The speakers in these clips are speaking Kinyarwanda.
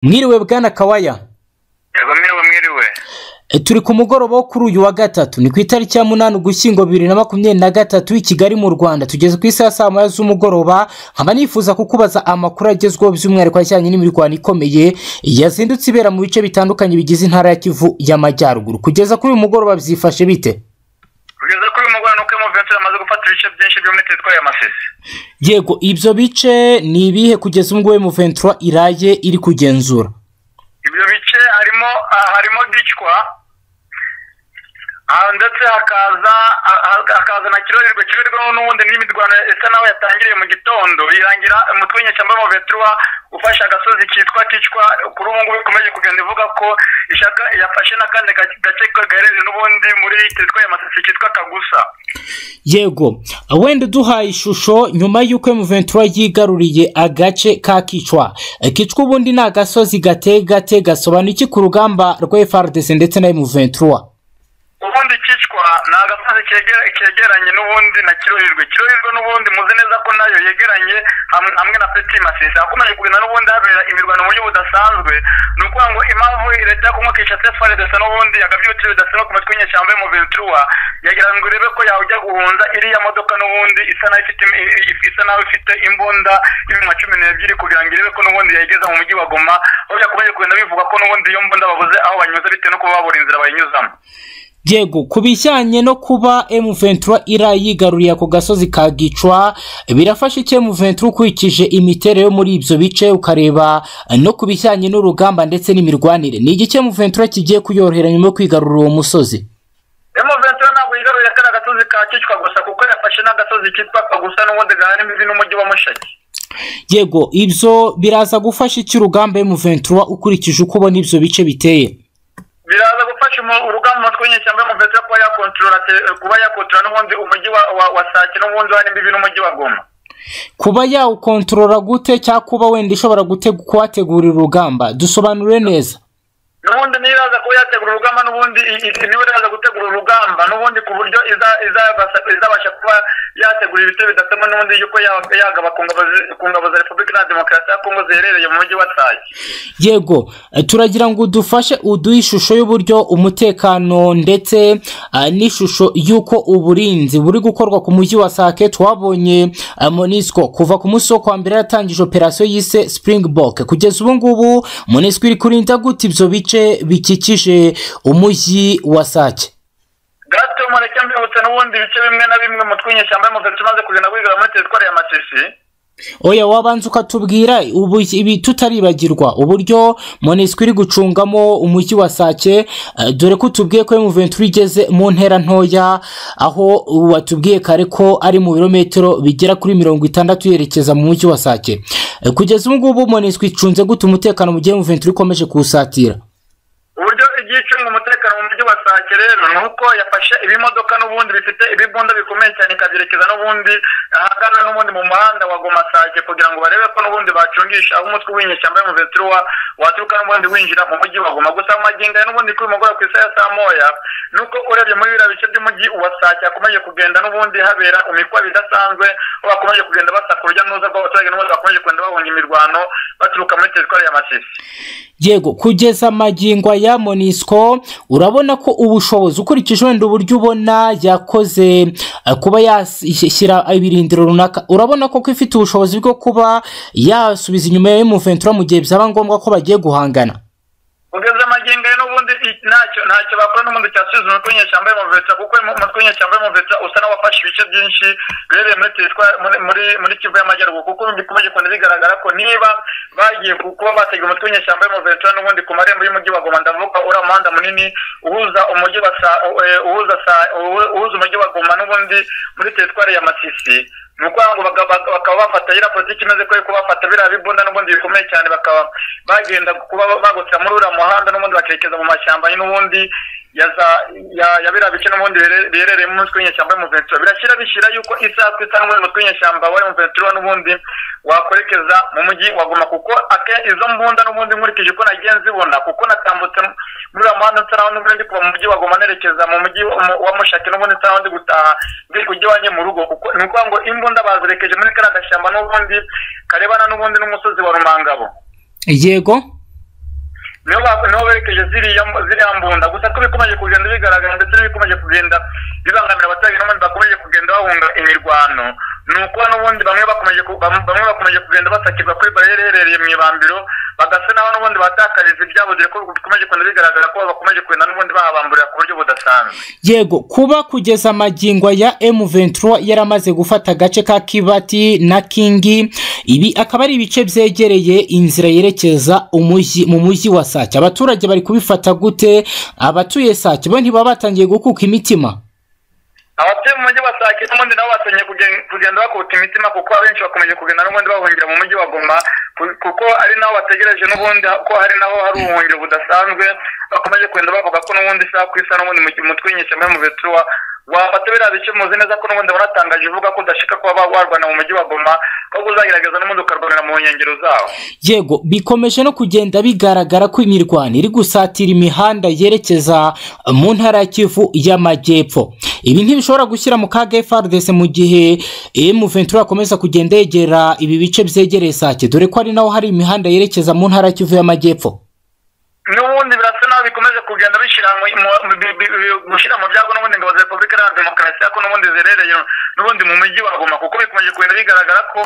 mwiriwe bwana kawaya yego mwiriwe mwiriwe turi ku mugoroba wo kuri uyu wa gatatu ni ku itariki ya munani ugushyingo bibiri na makumyabiri na gatatu i kigali mu rwanda tugeze ku isaha saa moya z'umugoroba nkaba nifuza kukubaza amakuru agezweho by'umwihariko ajyanye n'imirwano ikomeye yazindutse ibera mu bice bitandukanye bigize intara ya kivu y'amajyaruguru kugeza kuri uyu mugoroba byifashe bite kugeza kuri uyu mugoroba ni uko emuventure amaze gufata ibice byinshi byo muri teritwari ya masisi yego ibyo bice ni ibihe kugeza ubwo mu ventura iraye iri kugenzura ibyo bice harimo harimo gicwa aha ndetse hakaza hakaza na kirorerwa kirorerwa n'ubundi n'imirwano isa naho yatangiriye mu gitondo irangira umutwe w'inyeshyamba w'amavetura ufashe agasozi kitwa kicwa kuri ubu ngubu ikomeje kugenda ivuga ko ishaka yafashe n'akandi gace gaherereye n'ubundi muri teritwari ya masisi kitwa kagusa yego wenda uduhaye ishusho nyuma y'uko emuventura yigaruriye agace ka kicwa kicwa ubundi ni agasozi gateye gate gasobanura iki ku rugamba rwa frdc ndetse na emuventura ubundi kicwa ni agasozi kegeranye n'ubundi na kirorirwe kirorirwe n'ubundi muzi neza ko nayo yegeranye hamwe na peti masisi akomeje kugenda n'ubundi habera imirwano mu buryo budasanzwe ni ukuvuga ngo impamvu leta ya kongo kinshasa faredesa n'ubundi yagabyutse bidasanzwe ku matwi y'inyeshyamba yo mu ventura yagira ngo irebe ko yajya guhunza iriya modoka n'ubundi isa naho ifite isa naho ifite imbunda y'ibihumbi cumi n'ebyiri kugira ngo irebe ko n'ubundi yayigeza mu mujyi wa goma aho yakomeje kugenda bivuga ko n'ubundi iyo mbunda babuze aho banyuza bitewe no kuba babura inzira bayinyuzamo yego ku bijyanye no kuba emuventura ira yigaruriye ako gasozi ka gicwa birafasha icyo emuventura ukurikije imiterere yo muri ibyo bice ukareba no ku bijyanye n'urugamba ndetse n'imirwanire ni igice emuventura kigiye kuyorohera nyuma yo kwigarurira uwo musozi emuventura ntabwo yigaruriye kano gasozi ka kicwa gusa kuko yafashe n'agasozi kitwa kagusa n'ubundi gahana imbibi n'umujyi wa mushaki yego ibyo biraza gufasha icyo urugamba emuventura ukurikije uko ubona ibyo bice biteye biraza gufasha urugamba umutwe w'inyeshyamba y'umuvetera kuba yakontorora kuba yakontorora n'ubundi umujyi wa sake n'ubundi wa n'imbibi n'umujyi wa goma kuba yawukontorora gute cyangwa kuba wenda ishobora kuhategurira urugamba dusobanure neza n'ubundi niyo iraza kuba yategura urugamba n'ubundi niyo iraza gutegura urugamba n'ubundi ku buryo izabasha kuba yategura ibiti bidasema n'ubundi yuko yagaba ku ngabo za repubulika na demokarasi ya kongo ziherereye mu mujyi wa sake yego turagira ngo udufashe uduhe ishusho y'uburyo umutekano ndetse n'ishusho y'uko uburinzi buri gukorwa ku mujyi wa sake twabonye monisco kuva ku munsi wo kwa mbere yatangije operasiyo yise springbok kugeza ubu ngubu monisco iri kurinda gute ibyo bice bikikije umujyi wa sake gato mureke mbibutse n'ubundi bice bimwe na bimwe mu twinyeshyamba y'umuvetsi umaze kugenda wigarura muri teritwari ya masisi oya wabanza ukatubwira ibi tutaribagirwa uburyo monisiko iri gucungamo umujyi wa sake dore ko utubwiye ko emuventura igeze mu ntera ntoya aho watubwiye kare ko ari mu birometero bigera kuri mirongo itandatu yerekeza mu mujyi wa sake kugeza ubu ngubu monisiko icunze gute umutekano mu gihe emuventura ikomeje kuwusatira uburyo igihe icunga umutekano mu mujyi wa sake rero ni uko yafashe ibimodoka n'ubundi bifite ibibunda bikomeye cyane ikabyerekeza n'ubundi ahagana n'ubundi mu muhanda wa goma sake kugira ngo barebe ko n'ubundi bacungisha aho umutwe w'inyeshyamba y'umuvetiri wa waturuka n'ubundi winjira mu mujyi wa goma gusa mu magingo ya n'ubundi kuri mugoroba ku isaha ya saa moya ni uko urebye muri biriya bice by'umujyi wa sake hakomeje kugenda n'ubundi habera imikwabo idasanzwe aho bakomeje kugenda basaka urujya n'uruza rw'abaturage n'ubundi bakomeje kugenda bahunga imirwano baturuka muri teritwari ya masisi yego kugeza amagingo ya monisco urabona ko ubushobozi ukurikije wenda uburyo ubona yakoze kuba yashyira ibirindiro runaka urabona ko ifite ubushobozi bwo kuba yasubiza inyuma ya emuventura mu gihe byaba ngombwa ko bagiye guhangana kugeza amagingo ye n'ubundi ntacyo ntacyo bakora n'ubundi cyasubiza umutwe w'inyeshyamba y'umuvetera kuko umutwe w'inyeshyamba y'umuvetera usa n'uwafashe ibice byinshi biherereye muri teritwari muri muri kivu y'amajyaruguru kuko bikomeje kugenda bigaragara ko niba bagiye kuba batega umutwe w'inyeshyamba y'umuvetera n'ubundi ku marembo y'umujyi wa goma ndavuga uriya muhanda munini uhuza umujyi wa sa uhuza sa uhuza umujyi wa goma n'ubundi muri teritwari ya masisi ni ukuvuga ngo bakaba bafata iriya politiki imeze ko kubafata biriya bibunda n'ubundi bikomeye cyane bakaba bagenda kuba bagutira muri uriya muhanda n'ubundi bakerekeza mu mashyamba n'ubundi ya biriya bice n'ubundi biherereye mu mutwe w'inyeshyamba y'umuventura birashyira bishyira yuko isaha ku isaha n'ubundi mutwe w'inyeshyamba wa emuventura n'ubundi wakwerekeza mu mujyi wa goma kuko izo mbunda n'ubundi nkurikije uko nagiye nzibona kuko natambutse muri uriya muhanda nsa n'aho n'ubundi kuva mu mujyi wa goma nerekeza mu mujyi wa mushaki n'ubundi nsa n'aho ndi gutaha ndi kujya iwanjye mu rugo kuko ni ukuvuga ngo imbunda bazirekeje muri kariya gashyamba n'ubundi karebana n'ubundi n'umusozi wa rumangabo yego nibo ba- nibo berekeje ziriya ziriya mbunda gusa ko bikomeje kugenda bigaragara ndetse n'ibikomeje kugenda bibangamira abaturage n'abandi bakomeje kugenda bahunga imirwano ni ukuba n'ubundi bamwe bakomeje ku- bam- bamwe bakomeje kugenda basakirwa kuri bariyeri iherereye mu ibambiro bagasa n'aho n'ubundi batakariza ibyabo dore ko bikomeje kugenda bigaragara ko bakomeje kugenda n'ubundi bahabamburira ku buryo budasanzwe yego kuba kugeza amagingo ya M23 yaramaze gufata agace ka Kibati na Kingi ibi akaba ari ibice byegereye inzira yerekeza umujyi mu mujyi wa Sake abaturage bari kubifata gute abatuye Sake bo ntibaba batangiye gukuka imitima abatuye mu mujyi wa sake n'ubundi nabo batangiye kugen- kugenda bakuta imitima kuko abenshi bakomeje kugenda n'ubundi bahungira mu mujyi wa goma ku- kuko ari naho bategereje n'ubundi ko hari naho hari ubuhungiro budasanzwe bakomeje kugenda bavuga ko n'ubundi isaha ku isaha n'ubundi mu- mu twinyishamo mu betuwa wafata biriya bice muzi neza ko n'ubundi wanatangaje uvuga ko udashika kuba ba- warwana mu mujyi wa goma ahubwo uzagerageza n'ubundi ukarwanira mu nkengero zawo yego bikomeje no kugenda bigaragara ko imirwano iri gusatira imihanda yerekeza mu ntara ya Kivu y'Amajyepfo ibi ntibishobora gushyira mu kaga FARDC mu gihe M23 akomeza kugenda yegera ibi bice byegereye Sake dore ko ari naho hari imihanda yerekeza mu ntara ya Kivu y'Amajyepfo n'ubundi birasa naho bikomeje kugenda bishyira mu mu- mu- bi- bi- bi- gushyira mu byago n'ubundi ingabo za repubulika iharanira demokarasi ko n'ubundi zerereye n'ubundi mu mujyi wa goma kuko bikomeje kugenda bigaragara ko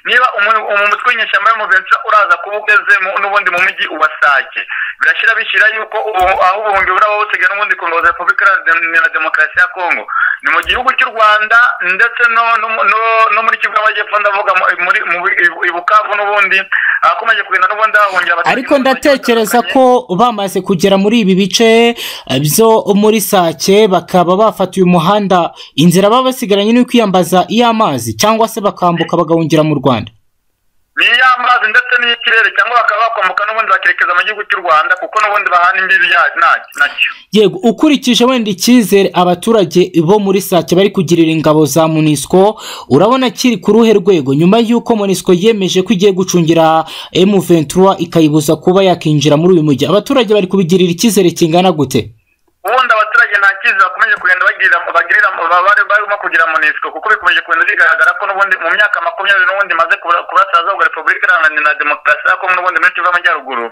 niba umu- umu- umutwe w'inyeshyamba y'umuventura uraza kuba ugeze mu- n'ubundi mu mujyi ubasake birashyira bishyira yuko ubu- aho ubuhungiro buraba busigaye n'ubundi ku ngabo za repubulika iharanira demokarasi ya kongo ni mu gihugu cy'u rwanda ndetse no- no- no- no muri kivu y'amajyepfo ndavuga mu- muri mu i- i bukavu n'ubundi ahakomeje kugenda n'ubundi hahungira abaturage ariko ndatekereza batandukanye. ko bamaze kugera muri ibi bice eh, byo muri Sake bakaba bafatiye umuhanda inzira baba basigaranye ni kwiyambaza iy'amazi cyangwa se bakambuka bagahungira mu Rwanda ni iy'amazi ndetse n'iy'ikirere cyangwa bakaba bakwambuka n'ubundi bakerekeza mu gihugu cy'u rwanda kuko n'ubundi bahana imbibi ya- na- nacyo yego ukurikije wenda icyizere abaturage bo muri sake bari kugirira ingabo za munisiko urabona kiri ku ruhe rwego nyuma y'uko munisiko yemeje ko igiye gucungira M23 ikayibuza kuba yakinjira muri uyu mujyi abaturage bari kubigirira icyizere kingana gute ubundi abaturage nta cyiza bakomeje kugenda bagirira bagirira ba- bari barimo kugira munisiko kuko bikomeje kugenda bigaragara ko n'ubundi mu myaka makumyabiri n'ubundi maze kubasaza repubulika iranganira na demokarasi ya kongo n'ubundi muri kivu y'amajyaruguru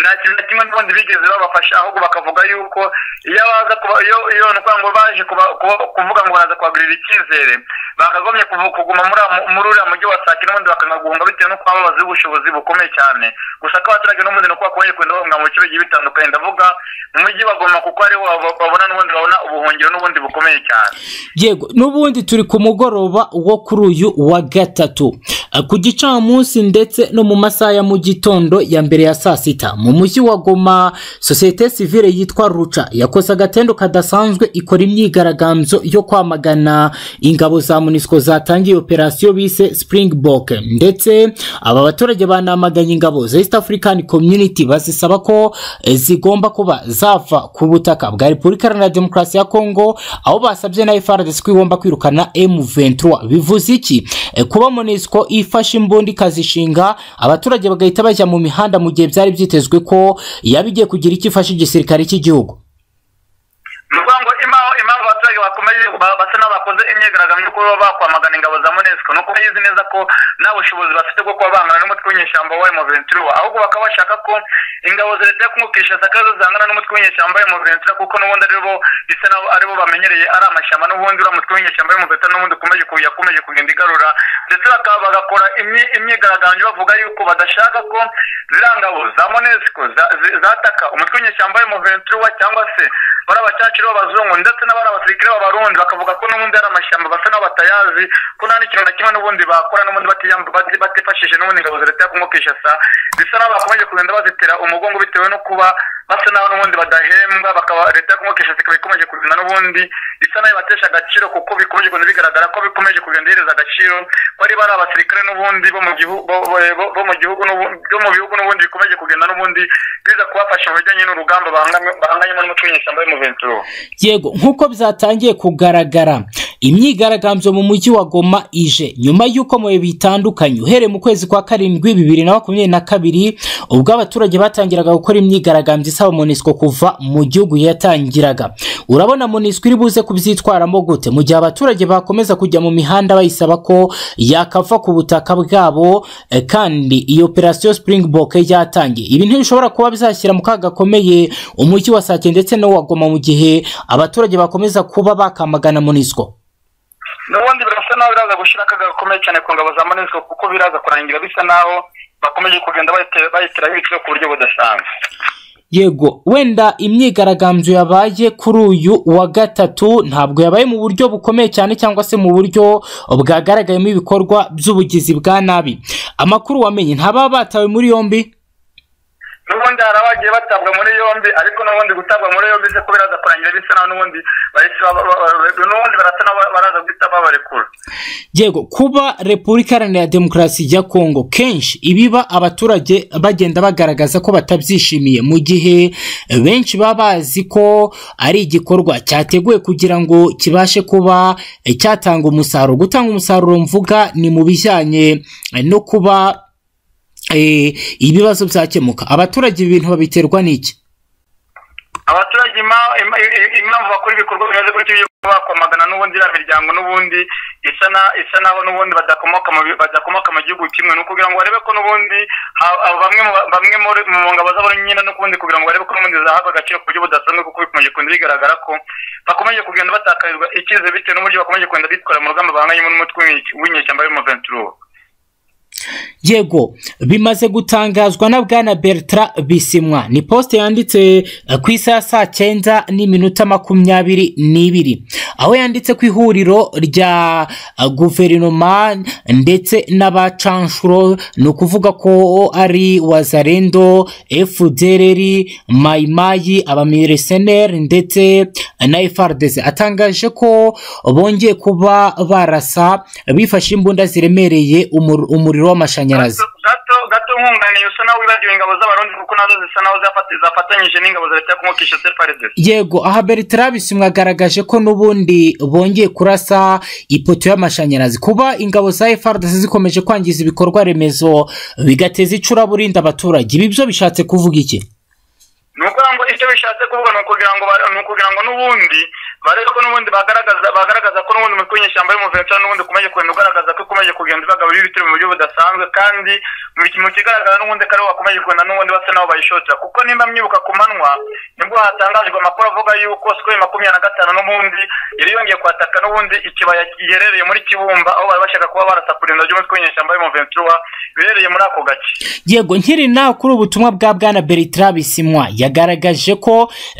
nta kintu na kimwe n'ubundi bigeze babafasha ahubwo bakavuga yuko iyo baza kuba iyo iyo ni ukuvuga ngo baje kuba- kuba- kuvuga ngo baraza kubagurira icyizere bakagomye kuvu- kuguma muri uriya mu- muri uriya mujyi wa sake n'ubundi bakanga guhunga bitewe n'uko baba bazi ubushobozi bukomeye cyane gusa ko abaturage n'ubundi ni uko bakomeje kugenda bahunga mu bice bigiye bitandukanye ndavuga mu mujyi bagoma kuko ariho bab- babona n'ubundi babona ubuhungiro n'ubundi bukomeye cyane yego n'ubundi turi ku mugoroba wo kuri uyu wa gatatu Eh, ku gicamunsi ndetse no mu masaha ya mu gitondo ya mbere ya saa sita mu mujyi wa goma sosiyete sivile yitwa ruca yakoze agatendo kadasanzwe ikora imyigaragambyo yo kwamagana ingabo za munisiko zatangiye operasiyo bise springbok ndetse aba baturage banamaganye ingabo za east african community bazisaba ko eh, zigomba kuba zava ku butaka bwa repubulika iharanira demokarasi ya kongo aho basabye na FRDC ko igomba kwirukana M23 bivuze iki Eh, kuba MONUSCO ifashe imbunda ikazishinga abaturage bagahita bajya mu mihanda mu gihe byari byitezwe ko yaba igiye kugira icyo ifasha igisirikare cy'igihugu ni ukuvuga ngo impamvu impamvu abaturage bakomeje ba- basa n'abakoze imyigaragambyo yo kuba bakwamagana ingabo za monesiko ni uko bayizi neza ko nta bushobozi bafite bwo kuba bangana n'umutwe w'inyeshyamba wa emuventura ahubwo bakaba bashaka ko ingabo za leta yo kumwe kinshasa zo zangana n'umutwe w'inyeshyamba wa emuventura kuko n'ubundi ari bo bisa naho ari bo bamenyereye ari amashyamba n'ubundi uriya mutwe w'inyeshyamba w'emuventura n'ubundi ukomeje ku- yakomeje kugenda igarura ndetse bakaba bagakora imyi- imyigaragambyo bavuga yuko badashaka ko ziriya ngabo za monesiko za- zi- zataka umutwe w'inyeshyamba w'emuventura cyangwa se bari abacaciro b'abazungu ndetse n'abari abasirikare b'abarundi bakavuga ko n'ubundi ari amashyamba basa n'aho batayazi ko nta n'ikintu na kimwe n'ubundi bakora n'ubundi batiyam- bati- batifashije n'ubundi ingabo za leta yo kumukishasa bisa n'aho bakomeje kugenda bazitera umugongo bitewe no kuba basa n'aho n'ubundi badahembwa bakaba leta yo kumukishasa ikaba ikomeje kugenda n'ubundi isa n'aho ibatesha agaciro kuko bikomeje kugenda bigaragara ko bikomeje kugenda ihereza agaciro ko ari bari abasirikare n'ubundi bo mu gihugu bo- bo- bo- bo mu gihugu n'ubundi byo mu bihugu n'ubundi bikomeje kugenda n'ubundi biza kubafasha mu bijyanye n'urugamba bahanganye- bahanganyemo n'umuco w'inyeshyamba y'umuventura yego nk'uko byatangiye kugaragara imyigaragambyo mu mujyi wa goma ije nyuma y'uko mu bihe bitandukanye uhereye mu kwezi kwa karindwi bibiri na makumyabiri na kabiri ubwo abaturage batangiraga gukora imyigaragambyo isaba monisco kuva mu gihugu yatangiraga urabona monisco iri buze kubyitwaramo gute mu gihe abaturage bakomeza kujya mu mihanda bayisaba ko yakava ku butaka bwabo eh, kandi iyo operasiyo springbok yatangiye ibi ntibishobora kuba bizashyira mu kaga gakomeye umujyi wa sake ndetse n'uwa goma mu gihe abaturage bakomeza kuba bakamagana monisco n'ubundi birasa naho biraza gushyira akaga gakomeye cyane ku ngabo za monisco kuko biraza kurangira bisa naho bakomeje kugenda bayitera- bayiteraho ibiciro ku buryo budasanzwe yego wenda imyigaragambyo yabaye kuri uyu wa gatatu ntabwo yabaye mu buryo bukomeye cyane cyangwa se mu buryo bwagaragayemo ibikorwa by'ubugizi bwa nabi amakuru wamenye ntababa batawe muri yombi n'ubundi hari abagiye batabwa muri yombi ariko n'ubundi gutabwa muri yombi se ko biraza kurangira bisa naho n'ubundi bahise baba- baba- baba- n'ubundi barasa naho baraza guhita babarekura yego kuba repubulika iharanira demokarasi ya kongo kenshi ibiba abaturage bagenda bagaragaza ko batabyishimiye mu gihe benshi baba bazi ko ari igikorwa cyateguwe kugira ngo kibashe kuba eh, cyatanga umusaruro gutanga umusaruro mvuga ni mu bijyanye eh, no kuba eh, ibibazo byakemuka abaturage ibi bintu babiterwa n'iki abaturage ima- ima- i- impamvu bakora ibikorwa bimeze gutyo byo kuba bakwamagana n'ubundi iriya miryango n'ubundi isa na isa naho n'ubundi badakomoka mu bi- badakomoka mu gihugu kimwe ni ukugira ngo barebe ko n'ubundi ha- ha- bamwe mu ba- bamwe muri- mu ngabo z'abari nyine n'ubundi kugira ngo barebe ko n'ubundi zahabwa agaciro ku buryo budasanzwe kuko bikomeje kugenda bigaragara ko bakomeje kugenda batakarizwa icyizere bitewe n'uburyo bakomeje kugenda bitwara mu rugamba bahanganyemo n'umutwe w'inyeshyamba- w'inyeshyamba y'umuventururu yego bimaze gutangazwa na bwana bertrand bisimwa ni posite yanditse eh, ku isaha ya saa cyenda n'iminota makumyabiri n'ibiri aho yanditse ku ihuriro rya eh, guverinoma ndetse n'abacanshuro ni ukuvuga ko ari wazarendo fdrr mayimayi abamireseneri ndetse na frdc atangaje ko bongeye kuba barasa bifashe imbunda ziremereye umur- umuriro w'amashanyarazi gato gato nkunganiye usa naho wibagiwe ingabo z'abarundi kuko nazo zisa naho zafati- zafatanyije n'ingabo za leta yo kumukisha separedesi yego aha bertrand bisimwa agaragaje ko n'ubundi bongeye kurasa ipoto y'amashanyarazi kuba ingabo za frdc zikomeje kwangiza ibikorwa remezo bigateza icuraburindi abaturage ibi byo bishatse kuvuga iki ni ukugira ngo icyo bishatse kuvuga ni ukugira ngo ba- ni ukugira ngo n'ubundi barebe ko n'ubundi bagaragaza bagaragaza ko n'ubundi umutwe w'inyeshyamba y'umuventura n'ubundi ukomeje kugenda ugaragaza ko ukomeje kugenda ubagaburira ibitero mu buryo budasanzwe kandi mu ki- mu kigaragara n'ubundi ko aribo bakomeje kugenda n'ubundi basa naho bayishotera kuko nimba mwibuka ku manywa nibwo hatangajwe amakuru avuga yuko sikoro makumyabiri na gatanu n'ubundi yari yongeye kwataka n'ubundi ikibaya giherereye muri kibumba aho bari bashaka kuba barasa kurinda ry'umutwe w'inyeshyamba y'umuventura biherereye muri ako gace yego nkiri nawe kuri ubutumwa bwa bwana bertrand bisimwa yagaragaje ko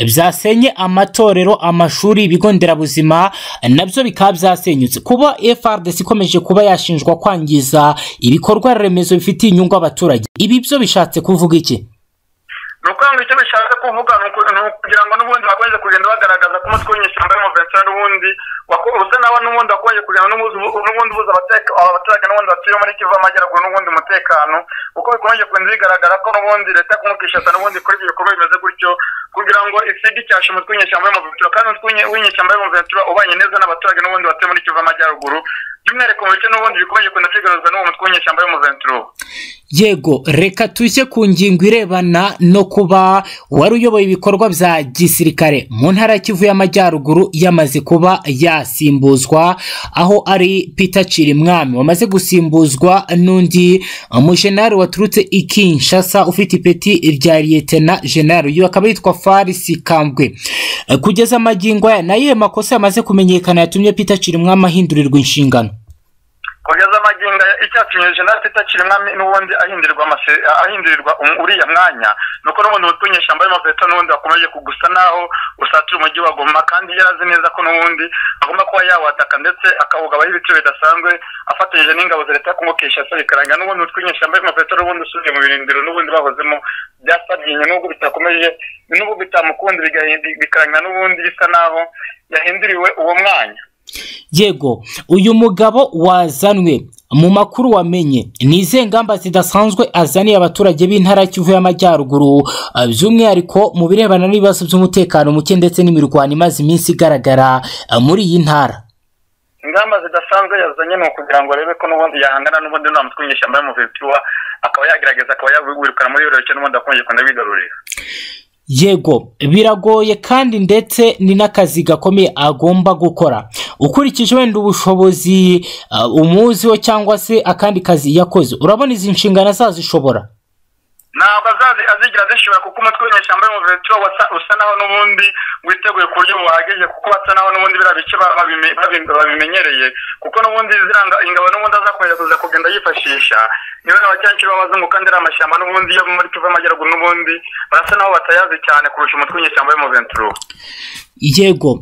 byasenye amatorero amashuri ibigo nderabuzima nabyo bikaba byasenyutse kuba frdc ikomeje kuba yashinjwa kwangiza ibikorwa remezo bifitiye inyungu abaturage ibi byo bishatse kuvuga iki ni ukuvuga ngo icyo bishatse kuvuga ni uku- ni ukugira ngo n'ubundi bakomeze kugenda bagaragaza ko umutwe w'inyeshyamba y'umuventura n'ubundi wako- usa nawe n'ubundi wakomeje kugira ngo n'ubuzi- n'ubundi ubuza abateka- abaturage n'ubundi batuye muri kivu amajyaruguru n'ubundi umutekano kuko bikomeje kugenda bigaragara ko n'ubundi leta kumukishata n'ubundi kuri ibyo bikorwa bimeze gutyo kugira ngo isige icyasha umutwe w'inyeshyamba y'umuventura kandi umutwe w'inye- w'inyeshyamba y'umuventura ubanye neza n'abaturage n'ubundi batuye muri kivu amajyaruguru by'umwihariko mu bice n'ubundi bikomeje kugenda byigaruzwa n'uwo mutwe w'inyeshyamba y'umuventura yego reka tujye ku ngingo irebana no kuba wari uyoboye ibikorwa bya gisirikare mu ntara ya kivu y'amajyaruguru yamaze kuba yasimbuzwa aho ari peter cirimwami wamaze gusimbuzwa n'undi umujenali waturutse i kinshasa ufite ipeti rya liyetena jenali uyu akaba yitwa farisi kambwe Eh, kugeza amagingo aya ni ayihe makosa yamaze kumenyekana yatumye peter cirimwami ahindurirwa inshingano kugeza amagingo aya icyatumye jenerali peter kirimwami n'ubundi ahindurirwa amase- ahindurirwa um- uriya mwanya nuko n'ubundi umutwe w'inyeshyamba y'amavuta n'ubundi wakomeje kugusa naho usatura umujyi wa goma kandi yari azi neza ko n'ubundi agomba kuba yawataka ndetse akawugabaho ibiciro bidasanzwe afatanyije n'ingabo za leta yo kumukisha se bikarangira n'ubundi umutwe w'inyeshyamba y'amavuta n'ubundi usubiye mu birindiro n'ubundi bahozemo byasabyinye n'ubwo bitakomeje n'ubwo bitamukunze bigahinda- bikarangira n'ubundi bisa naho yahinduriwe uwo mwanya yego uyu mugabo wazanwe mu makuru wamenye ni izihe ngamba zidasanzwe azaniye abaturage b'intara kivu y'amajyaruguru eh, by'umwihariko mu birebana n'ibibazo by'umutekano muke ndetse n'imirwano imaze iminsi igaragara eh, muri iyi ntara ingamba zidasanzwe yazanye ni ukugira ngo arebe ko n'ubundi yahangana n'ubundi nta mutwe w'inyeshyamba y'umuvetuwa akaba yagerageza akaba yawirukana muri yoroshye n'ubundi akongera kugenda bigarurira yego biragoye kandi ndetse ni n'akazi gakomeye agomba gukora ukurikije wenda ubushobozi uh, umuziho cyangwa se akandi kazi yakoze urabona izi nshingano azazishobora ntabwo azazi azigera azishobora kuko umutwe w'inyeshyamba y'umuvetuwa wasa- usa naho n'ubundi witeguye ku buryo buhagije kuko basa naho n'ubundi biriya bice ba- babime- babi- babimenyereye kuko n'ubundi ziranga ingabo n'ubundi azakomeza kuza kugenda yifashisha niba na bakenshi b'abazungu kandi ari amashyamba n'ubundi yo muri kivu y'amajyaruguru n'ubundi barasa naho batayazi cyane kurusha umutwe w'inyeshyamba y'umuventuruwa yego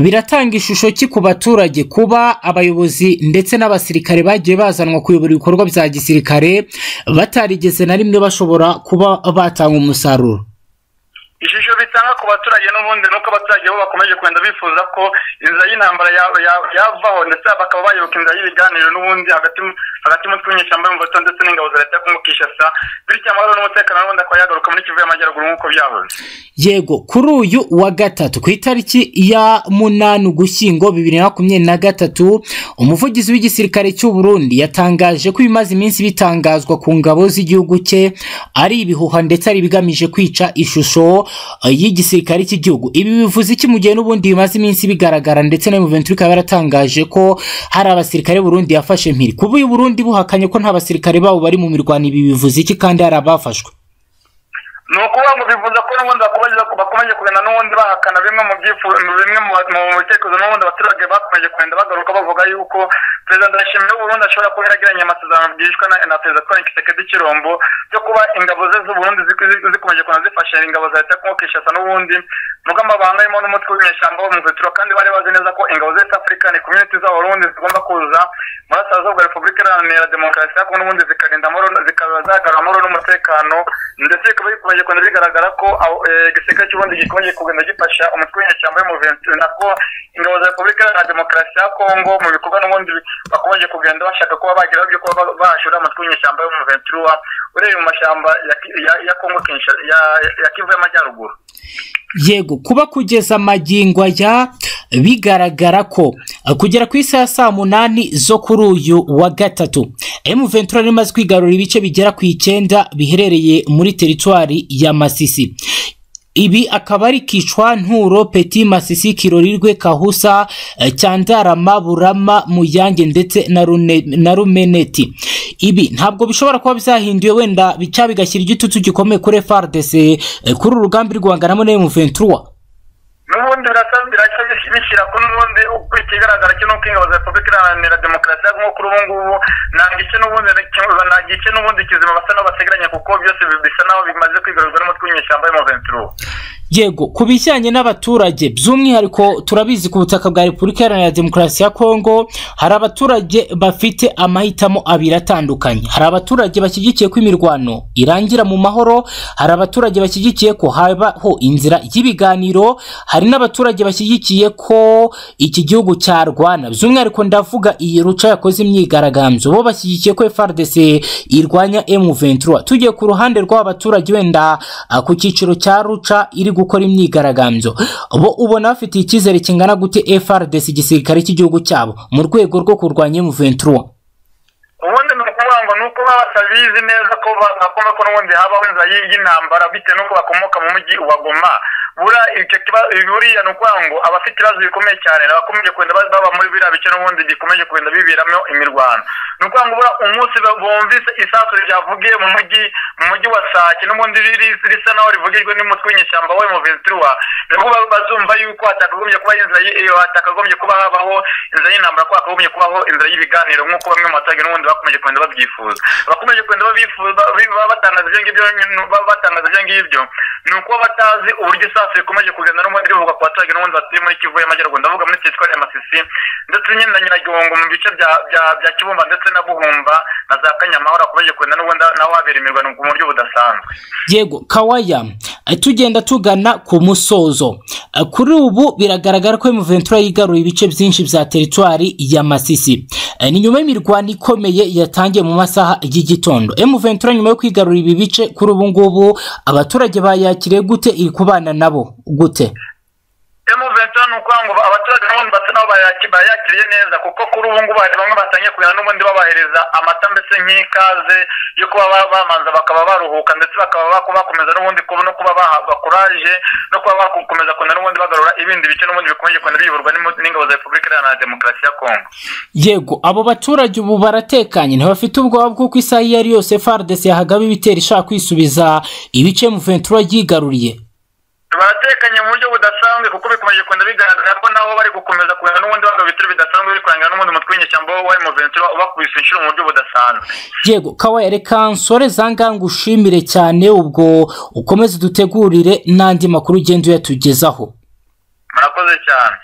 biratanga ishusho ki ku baturage kuba abayobozi ndetse n'abasirikare bagiye bazanwa kuyobora ibikorwa bya gisirikare batarigeze na rimwe bashobora kuba batanga umusaruro ishusho bitanga ku baturage n'ubundi nuko abaturage bo bakomeje kugenda bifuza ko inzira y'intambara ya- ya- yavaho ndetse bakaba bayoboka inzira y'ibiganiro n'ubundi hagati mu- hagati y'umutwe w'inyeshyamba y'umuveto ndetse n'ingabo za leta yo kumukishasa bityo amahoro n'umutekano n'ubundi akaba yagaruka muri kivu y'amajyaruguru nk'uko byahoze yego kuri uyu wa gatatu ku itariki ya munani ugushyingo bibiri na makumyabiri na gatatu umuvugizi w'igisirikare cy'u Burundi yatangaje ko ibimaze iminsi bitangazwa ku ngabo z'igihugu cye ari ibihuha ndetse ari ibigamije kwica ishusho eh, y'igisirikare cy'igihugu ibi bivuze iki mu gihe n'ubundi bimaze iminsi bigaragara ndetse na Muventuri ikaba yaratangaje ko hari abasirikare Burundi yafashe mpiri kuba uyu Burundi buhakanye ko nta basirikare babo bari mu mirwano ibi bivuze iki kandi hari abafashwe ni ukuvuga ngo bifuza ko n'ubundi bakomeje bakomeje kugenda n'ubundi bahakana bimwe mu byifuzo bimwe mu mu bitekerezo n'ubundi abaturage bakomeje kugenda bagaruka bavuga yuko perezida ndashimira w'uburundi ashobora kuba yaragiranye amasezerano bwishwe na na perezida twari kisekedi kirombo byo kuba ingabo ze z'uburundi zik- zik- zikomeje kugenda zifasha ingabo za leta yo kishasa n'ubundi nubwo amabangayemo n'umutwe w'inyeshyamba wo mu veturo kandi bari bazi neza ko ingabo za east african community z'abarundi zigomba kuza muri asazuba repubulika iharanira demokarasi ariko n'ubundi zikarinda amahoro zikaba zagarura amahoro n'umutekano ndetse bikaba bikomeje kugenda bigaragara ko aho, eh, igisirikare cy'ubundi gikomeje kugenda gifasha umutwe w'inyeshyamba y'umuventu nabwo ingabo za repubulika iharanira demokarasi ya kongo mu bikorwa n'ubundi bakomeje kugenda bashaka kuba bageraho byo kuba ba- bahashora umutwe w'inyeshyamba y'umuventuruwa ureba mu mashyamba ya Ki- ya- ya kongo Kinsha- ya- ya kivu y'amajyaruguru yego kuba kugeza magingo aya bigaragara ko eh, kugera ku isaha ya saa munani zo kuri uyu wa gatatu M23 yari imaze kwigarurira ibice bigera ku icyenda biherereye muri teritwari ya Masisi ibi akaba ari kicwa nturo peti masisi kirorirwe kahusa eh, cyandarama burama muyange ndetse na Rune- na rumeneti ibi ntabwo bishobora kuba byahinduye wenda bica bigashyira igitutu gikomeye kuri FARDC eh, kuri uru rugamba iri guhanganamo na M23 n'ubundi birasa birasa bishyira kuri n'ubundi uko ikigaragara cyo nuko ingabo za repubulika iharanira demokarasi nko kuri ubu ngubu nta gice n'ubundi nta gice n'ubundi kizima basa naho basigaranye kuko byose bisa naho bimaze kwigarurwa n'umutwe w'inyeshyamba y'umuventuruwa yego ku bijyanye n'abaturage by'umwihariko turabizi ku butaka bwa repubulika iharanira demokarasi ya kongo hari abaturage bafite amahitamo abiri atandukanye hari abaturage bashyigikiye ko imirwano irangira mu mahoro hari abaturage bashyigikiye ko habaho inzira y'ibiganiro hari n'abaturage bashyigikiye ko iki gihugu cyarwana by'umwihariko ndavuga iyi ruca yakoze imyigaragambyo bo bashyigikiye ko FARDC irwanya M23 tugiye ku ruhande rw'abaturage wenda ah, ku cyiciro cya ruca iri gukora imyigaragambyo bo ubona bafitiye icyizere kingana gute FARDC igisirikare cy'igihugu cyabo mu rwego rwo kurwanya M23 ubundi ni ukuvuga ngo ni uko baba batabizi neza ko bagomba ko n'ubundi habaho inzira y- y'intambara bitewe n'uko bakomoka mu mujyi wa goma bura icyo kiba- buriya ni ukuvuga ngo abafite ibibazo bikomeye cyane abakomeje kugenda ba- baba muri biriya bice n'ubundi bikomeje kugenda biberamo imirwano ni ukuvuga ngo bura umunsi ba- bumvise isasu ryavugiye mu mujyi mu mujyi wa sake n'ubundi riri- risa naho rivugirwe n'umutwe w'inyeshyamba we mu ventura nibwo ba- bazumva yuko hatakagombye kuba inzira y- iyo hatakagombye kuba habaho inzira y'intambara ko hakagombye kubaho inzira y'ibiganiro nk'uko bamwe mu baturage n'ubundi bakomeje kugenda babyifuza bakomeje kugenda babifuza bi- ba- batangaza ibyo ngibyo ba- batangaza ibyo ngibyo ni ukuba batazi uburyo isasu rikomeje kugenda n'ubundi rivuga ku baturage n'ubundi batuye muri kivu y'amajyaruguru ndavuga muri teritwari ya masisi ndetse nyine na nyiragongo mu bice bya bya- bya kibumba ndetse na buhumba na za kanyamahoro hakomeje kugenda n'ubundi naho habera imirwano ku buryo budasanzwe yego kawaya eh, tugenda tugana ku musozo Eh, kuri ubu biragaragara ko Ventura yigaruye ibice byinshi bya teritwari ya masisi Eh, ni nyuma y'imirwano ikomeye yatangiye mu masaha y'igitondo Ventura nyuma yo kwigarura ibi bice kuri ubu ngubu abaturage bayakiriye gute iri kubana nabo gute M23 ni ukuvuga ngo abaturage n'ubundi basa naho bayaki- bayakiriye neza kuko kuri ubu ngubu hari bamwe batangiye kumenya n'ubundi babahereza amata mbese nk'ikaze yo kuba ba- bamanza bakaba baruhuka ndetse bakaba bako- bakomeza n'ubundi kuba no kuba bahabwa kuraje no kuba bakomeza kugenda n'ubundi bagarura ibindi bice n'ubundi bikomeje kugenda biyoborwa n'imo- n'ingabo za Repubulika Iharanira Demokarasi ya Kongo yego abo baturage ubu baratekanye ntibafite ubwoba bw'uko isaha iyo ari yose FARDC yahagaba ibitero ishaka kwisubiza ibice M23 yigaruriye baratekanye mu buryo budasanzwe kuko bikomeje kugenda bigaragara ko nabo bari gukomeza kugenda n'ubundi bagaba ibitero bidasanzwe biri kurangira n'ubundi umutwe w'inyeshyamba wa M23 ubakubise inshuro mu buryo budasanzwe yego kawaye reka nsore zanga ngushimire cyane ubwo ukomeze dutegurire n'andi makuru ugenda uyatugezaho murakoze cyane